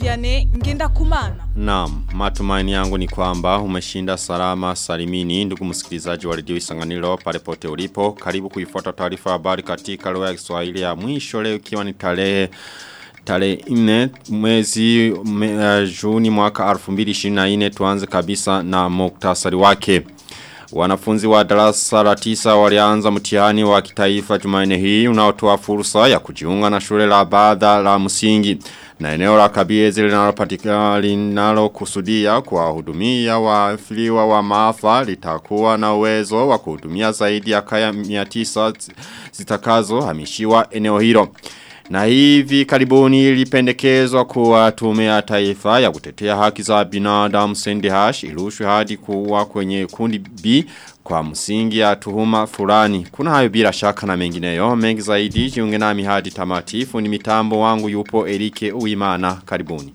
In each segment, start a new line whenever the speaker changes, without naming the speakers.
Vianney ngenda kumana.
Naam, matumaini yangu ni kwamba umeshinda salama salimini ndugu msikilizaji wa redio Isanganiro pale pote ulipo. Karibu kuifuata taarifa habari katika lugha ya Kiswahili ya mwisho leo ikiwa ni tarehe tarehe 4 mwezi me, uh, Juni mwaka 2024 tuanze kabisa na muktasari wake. Wanafunzi wa darasa la tisa walianza mtihani wa kitaifa Jumanne hii unaotoa fursa ya kujiunga na shule la baada la msingi na eneo la Kabiezi linalopatikana linalokusudia kuwahudumia waafiliwa wa maafa litakuwa na uwezo wa kuhudumia zaidi ya kaya 900 zitakazo hamishiwa eneo hilo. Na hivi karibuni ilipendekezwa kuwa tume ya taifa ya kutetea haki za binadamu Sendehash irushwe hadi kuwa kwenye kundi B kwa msingi ya tuhuma fulani. Kuna hayo bila shaka na mengineyo. Mengi zaidi jiunge nami hadi tamatifu ni mitambo wangu yupo Erike Uimana. Karibuni.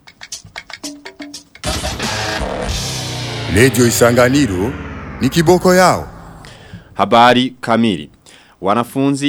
Lejo Isanganiro ni kiboko yao.
Habari kamili. Wanafunzi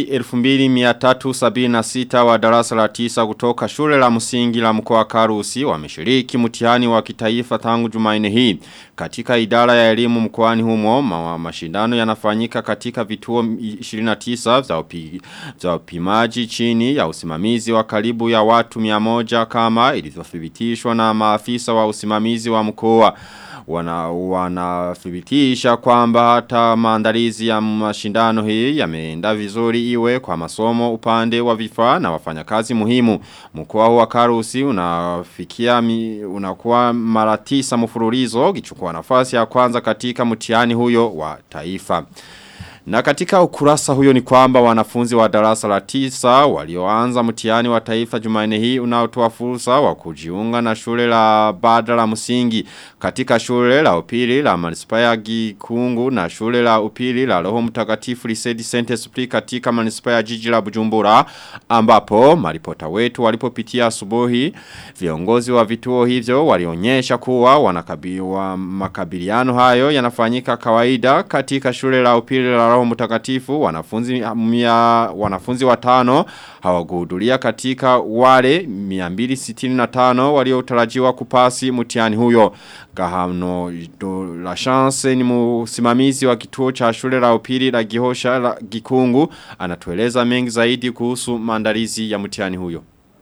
2376 wa darasa la tisa kutoka shule la msingi la mkoa Karusi wameshiriki mtihani wa kitaifa tangu Jumanne hii. Katika idara ya elimu mkoani humo ma mashindano yanafanyika katika vituo 29 za upi, za upimaji chini ya usimamizi wa karibu ya watu 100 kama ilivyothibitishwa na maafisa wa usimamizi wa mkoa wana wanathibitisha kwamba hata maandalizi ya mashindano hii yameenda vizuri iwe kwa masomo upande wa vifaa na wafanyakazi muhimu. Mkoa wa Karusi unafikia mi, unakuwa mara tisa mfululizo kichukua nafasi ya kwanza katika mtihani huyo wa taifa. Na katika ukurasa huyo ni kwamba wanafunzi wa darasa la tisa walioanza mtihani wa taifa Jumanne hii unaotoa fursa wa kujiunga na shule la bada la msingi katika shule la upili la manispaa ya Gikungu na shule la upili la Roho Mtakatifu Lisedi Saint Esprit katika manispaa ya jiji la Bujumbura ambapo maripota wetu walipopitia asubuhi viongozi wa vituo hivyo walionyesha kuwa wanakabiwa makabiliano hayo yanafanyika kawaida katika shule la upili la roho mtakatifu wanafunzi mia, wanafunzi watano hawakuhudhuria katika wale 265 waliotarajiwa kupasi mtihani huyo Gahano do la chance ni msimamizi wa kituo cha shule la upili la Gihosha la Gikungu anatueleza mengi zaidi kuhusu maandalizi ya mtihani huyo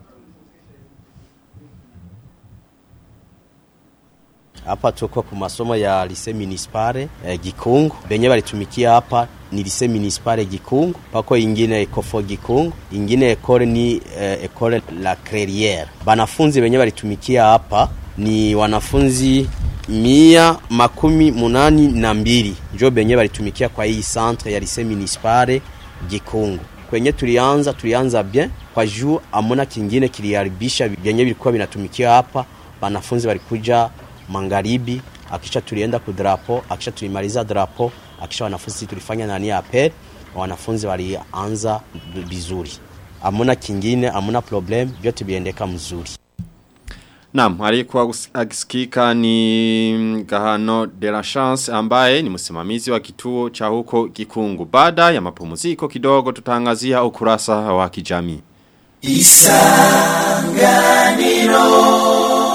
Hapa tuko ku masomo ya lise municipale eh, Gikungu. Benye balitumikia hapa ni lise municipale Gikungu, pako ingine ekofo Gikungu, ingine ekole ni eh, ekole la Creriere. Banafunzi benye balitumikia hapa ni wanafunzi mia makumi munani na mbili njo benye balitumikia kwa hii centre ya lise municipale Gikungu. Kwenye tulianza tulianza bien kwa juu amona kingine kiliharibisha benye bilikuwa binatumikia hapa, banafunzi balikuja mangaribi akisha tulienda ku drapo akisha tulimaliza drapo akisha wanafunzi tulifanya nani apel wanafunzi walianza vizuri amuna kingine amuna problem vyote biendeka mzuri
Naam, alikuwa akisikika ni Gahano de la Chance ambaye ni msimamizi wa kituo cha huko Kikungu. Baada ya mapumziko kidogo tutangazia ukurasa wa kijamii. Isanganiro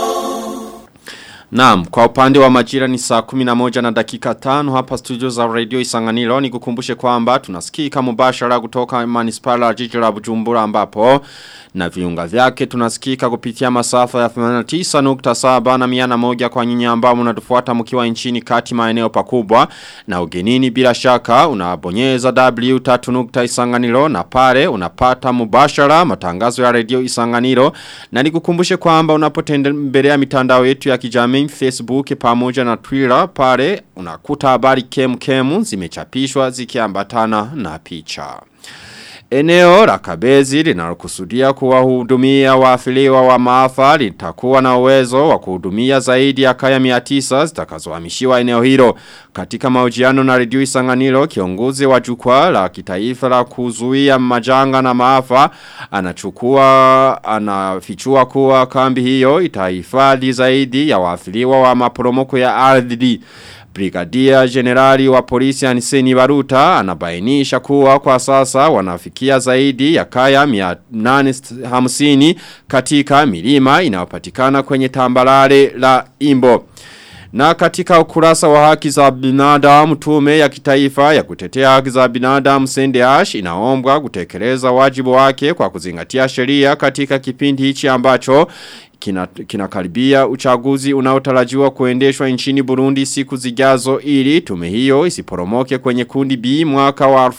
Naam, kwa upande wa majira ni saa 11 na dakika 5 hapa studio za Radio Isanganiro ni kukumbushe kwamba tunasikika mubashara kutoka manispala ya jiji la Bujumbura ambapo na viunga vyake tunasikika kupitia masafa ya 89.7 na miana moja kwa nyinyi ambao mnatufuata mkiwa nchini kati maeneo pakubwa na ugenini bila shaka unabonyeza w3.isanganiro na pale unapata mubashara matangazo ya Radio Isanganiro na nikukumbushe kwamba unapotembelea mitandao yetu ya kijamii Facebook pamoja na Twitter pale unakuta habari kem kemu zimechapishwa zikiambatana na picha. Eneo la kabezi linalokusudia kuwahudumia waafiliwa wa maafa litakuwa na uwezo wa kuhudumia zaidi ya kaya 900 zitakazohamishiwa eneo hilo. Katika mahojiano na redio Isanganiro kiongozi wa jukwaa la kitaifa la kuzuia majanga na maafa anachukua anafichua kuwa kambi hiyo itahifadhi zaidi ya waafiliwa wa maporomoko ya ardhi. Brigadia Generali wa polisi Aniseni Baruta anabainisha kuwa kwa sasa wanafikia zaidi ya kaya 850 katika milima inayopatikana kwenye tambalare la Imbo. Na katika ukurasa wa haki za binadamu tume ya kitaifa ya kutetea haki za binadamu Sendeash inaombwa kutekeleza wajibu wake kwa kuzingatia sheria katika kipindi hichi ambacho kinakaribia kina uchaguzi unaotarajiwa kuendeshwa nchini Burundi siku zijazo ili tume hiyo isiporomoke kwenye kundi B mwaka wa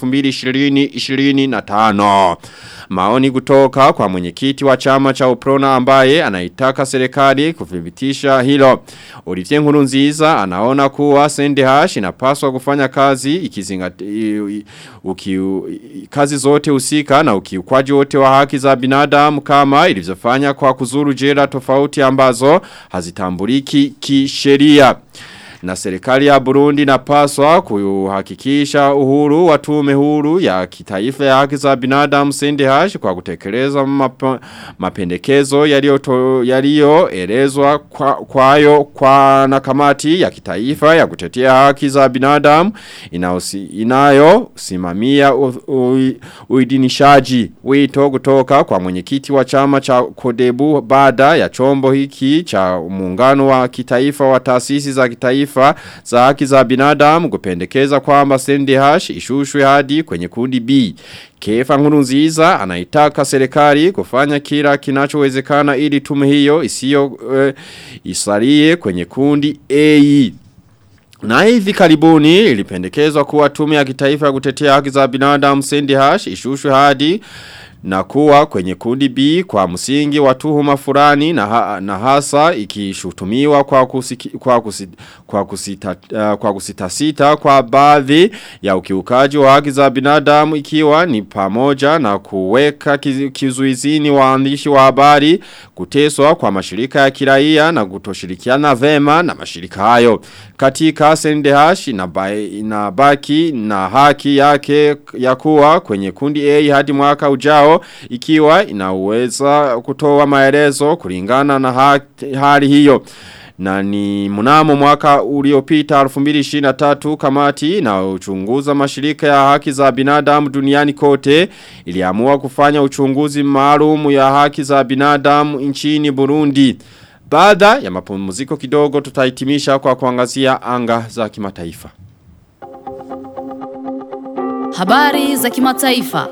2020-2025. Maoni kutoka kwa mwenyekiti wa chama cha Uprona ambaye anaitaka serikali kuthibitisha hilo. Olivier Nkurunziza anaona kuwa Sendehash inapaswa kufanya kazi ikizingatia uki, kazi zote husika na ukiukwaji wote wa haki za binadamu kama ilivyofanya kwa kuzuru jela tofauti ambazo hazitambuliki kisheria. Na serikali ya Burundi napaswa kuhakikisha uhuru wa tume huru ya kitaifa ya haki za binadamu Sendehash kwa kutekeleza map, mapendekezo yaliyoelezwa kwa, kwayo kwa na kamati ya kitaifa ya kutetea haki za binadamu inayo simamia uidinishaji wito kutoka kwa mwenyekiti wa chama cha Kodebu baada ya chombo hiki cha muungano wa kitaifa wa taasisi za kitaifa taifa za haki za binadamu kupendekeza kwamba Sendehash ishushwe hadi kwenye kundi B. Kefa Nkurunziza anaitaka serikali kufanya kila kinachowezekana ili tume hiyo isiyo uh, isalie kwenye kundi A. Na hivi karibuni ilipendekezwa kuwa tume ya kitaifa ya kutetea haki za binadamu Sendehash ishushwe hadi na kuwa kwenye kundi B kwa msingi wa tuhuma fulani na, ha, na hasa ikishutumiwa kwa kusiki, kwa kusita, kwa kusita, uh, kwa kusita sita kwa baadhi ya ukiukaji wa haki za binadamu ikiwa ni pamoja na kuweka kizuizini waandishi wa habari kuteswa kwa mashirika ya kiraia na kutoshirikiana vema na mashirika hayo katika Sendehash inabaki na haki yake ya kuwa kwenye kundi A hadi mwaka ujao yao ikiwa inaweza kutoa maelezo kulingana na haki, hali hiyo. Na ni mnamo mwaka uliopita 2023 kamati na uchunguza mashirika ya haki za binadamu duniani kote iliamua kufanya uchunguzi maalum ya haki za binadamu nchini Burundi. Baada ya mapumziko kidogo tutahitimisha kwa kuangazia anga za kimataifa.
Habari za kimataifa.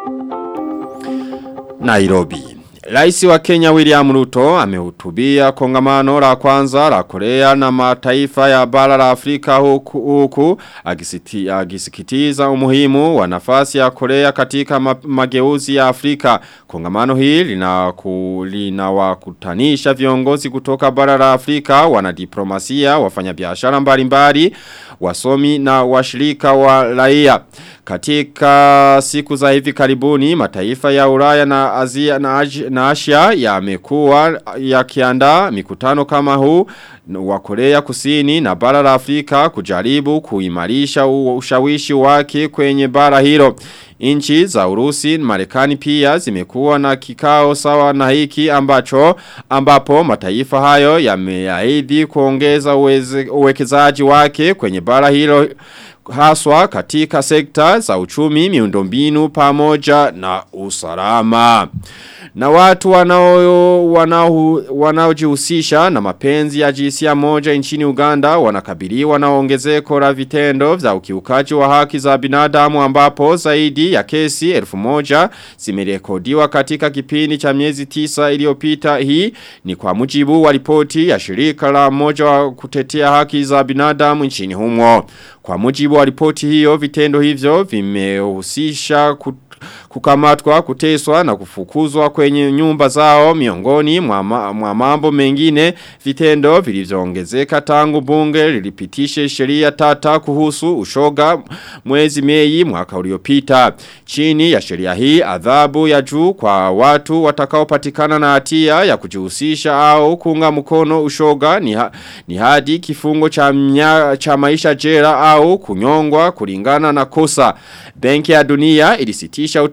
Nairobi. Raisi wa Kenya William Ruto amehutubia kongamano la kwanza la Korea na mataifa ya bara la Afrika huku, huku agisiti, agisikitiza umuhimu wa nafasi ya Korea katika ma, mageuzi ya Afrika. Kongamano hii linawakutanisha lina viongozi kutoka bara la Afrika, wanadiplomasia, wafanyabiashara mbalimbali, wasomi na washirika wa raia. Katika siku za hivi karibuni mataifa ya Ulaya na Asia na, na Asia yamekuwa yakiandaa mikutano kama huu wa Korea Kusini na bara la Afrika kujaribu kuimarisha ushawishi wake kwenye bara hilo. Inchi za Urusi Marekani pia zimekuwa na kikao sawa na hiki ambacho ambapo mataifa hayo yameahidi kuongeza uwekezaji wake kwenye bara hilo haswa katika sekta za uchumi miundombinu pamoja na usalama. Na watu wanao wanao wanaojihusisha na mapenzi ya jinsia moja nchini Uganda wanakabiliwa na ongezeko la vitendo vya ukiukaji wa haki za binadamu ambapo zaidi ya kesi elfu moja zimerekodiwa katika kipindi cha miezi tisa iliyopita hii ni kwa mujibu wa ripoti ya shirika la moja wa kutetea haki za binadamu nchini humo. Kwa mujibu wa ripoti hiyo vitendo hivyo vimehusisha kukamatwa, kuteswa na kufukuzwa kwenye nyumba zao miongoni mwa mambo mengine vitendo vilivyoongezeka tangu bunge lilipitishe sheria tata kuhusu ushoga mwezi Mei mwaka uliopita. Chini ya sheria hii adhabu ya juu kwa watu watakaopatikana na hatia ya kujihusisha au kuunga mkono ushoga ni, ha, ni hadi kifungo cha, mnya, cha maisha jela au kunyongwa kulingana na kosa. Benki ya dunia ilisitisha uto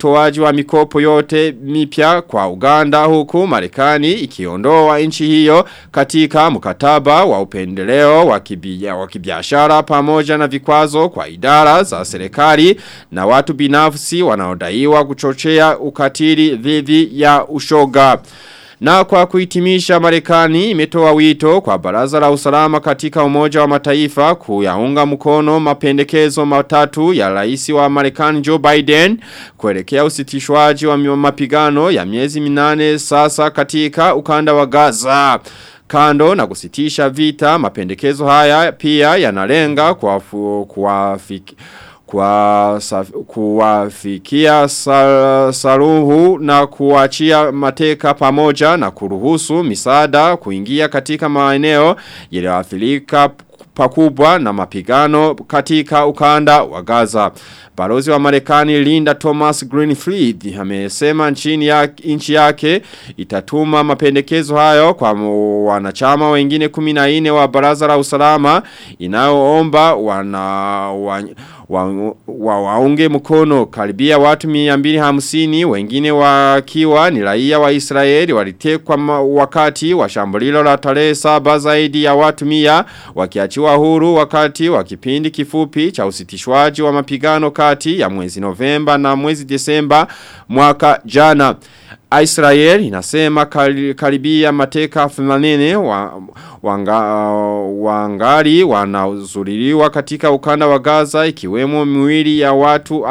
utoaji wa mikopo yote mipya kwa Uganda huku Marekani ikiondoa nchi hiyo katika mkataba wa upendeleo wa kibia- wa kibiashara pamoja na vikwazo kwa idara za serikali na watu binafsi wanaodaiwa kuchochea ukatili dhidi ya ushoga. Na kwa kuhitimisha Marekani imetoa wito kwa baraza la usalama katika umoja wa mataifa kuyaunga mkono mapendekezo matatu ya rais wa Marekani Joe Biden kuelekea usitishwaji wa mapigano ya miezi minane sasa katika ukanda wa Gaza. Kando na kusitisha vita mapendekezo haya pia yanalenga kuwafu- kuwafiki kwa saf- kuwafikia sa, saruhu na kuachia mateka pamoja na kuruhusu misaada kuingia katika maeneo yaliyoathirika pakubwa na mapigano katika ukanda wa Gaza. Balozi wa Marekani Linda Thomas Greenfield amesema nchini ya, nchi yake itatuma mapendekezo hayo kwa mu- wanachama wengine 14 wa baraza la usalama inayoomba wana wa, wa, wa, waunge mkono karibia watu 250 wengine wakiwa ni raia wa Israeli walitekwa ma- wakati wa shambulilo la tarehe saba zaidi ya watu 100 wakiachiwa huru wakati wa kipindi kifupi cha usitishwaji wa mapigano kati ya mwezi Novemba na mwezi Desemba mwaka jana. Israel inasema kari- karibia mateka 80 wa, wanga, wangali wanazuriliwa katika ukanda wa Gaza ikiwemo miwili ya watu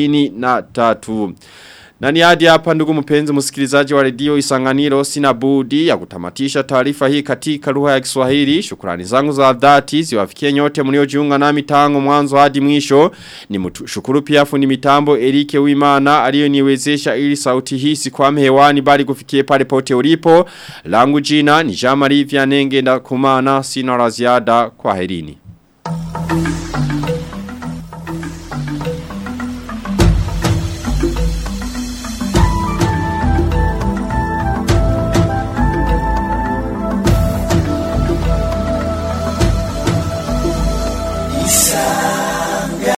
43. Na ni hadi hapa ndugu mpenzi msikilizaji wa redio Isanganiro sina budi ya kutamatisha taarifa hii katika lugha ya Kiswahili. Shukrani zangu za dhati ziwafikie nyote mliojiunga nami tangu mwanzo hadi mwisho. Ni shukuru pia fundi mitambo Erike Wimana aliyoniwezesha ili sauti hii sikwame hewani bali kufikie pale pote ulipo. Langu jina ni Jamari Vianenge na kumana sina la ziada kwa herini.